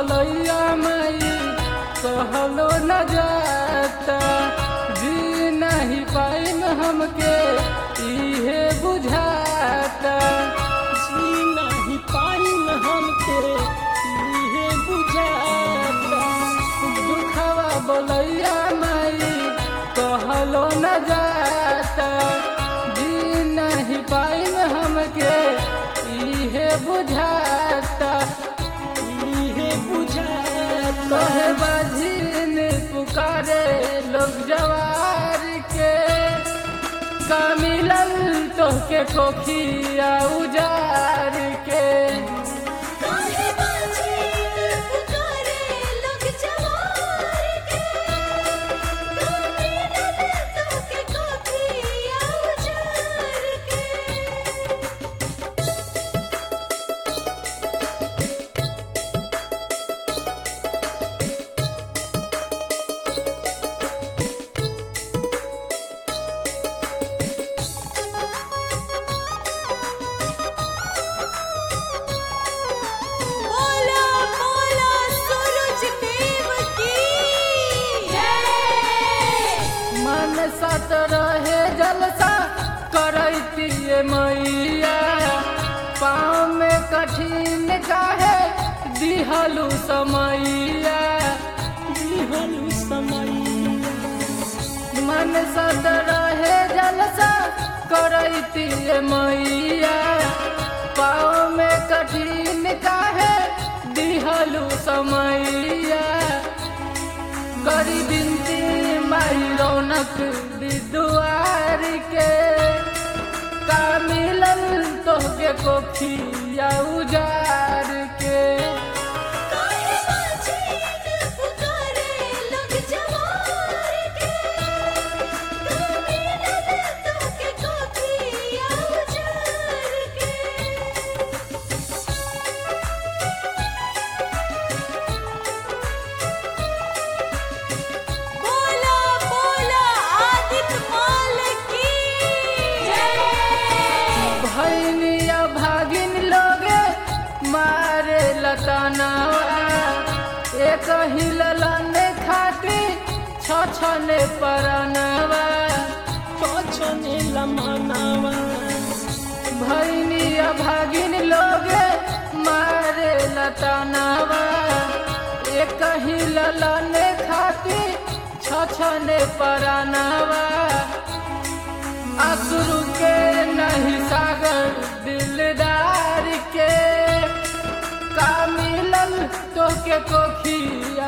बोलैया माई कहलो न जाता जी नहीं पाइम हमके इहे बुझाता जी नहीं पाइम हमके इहे बुझाता दुखवा बोलैया माई कहलो न जाता जी नहीं पाइम हमके इहे बुझाता इहे बुझाता कहे बाझिन पुकारे लोग जवार के का मिलल तोहके कोखिया उजार के काहे बाजे पुकारे लोग जवार के काहे नदर तोके कोठिया उजार के बोला बोला सूरज देव की जय मन सत रहे जलसा करैती मैया पाँव में कठिन काहे दिहलू समैया दिहलु समैया मन सद रहे जलसा करैती मैया पाँव में कठिन काहे दिहलू समैया करी बिनती माई रौनक विद्वार के का मिलल तोहके कोखिया उजार के काहे बाजे पुकारे लोग जवार के काहे नदर तोके कोठिया उजार के बोला बोला आदित्य माल की जय भैनिया भागिन लोगे मारे लतानावा एक ही ललन खाती छछने परनवा पछने लमनावा भैनिया भागिन लोगे मारे लतानावा एक ही ललन खाती छछने परनवा असुर के नहीं सागर दिलदार के का मिलल तोके कोखी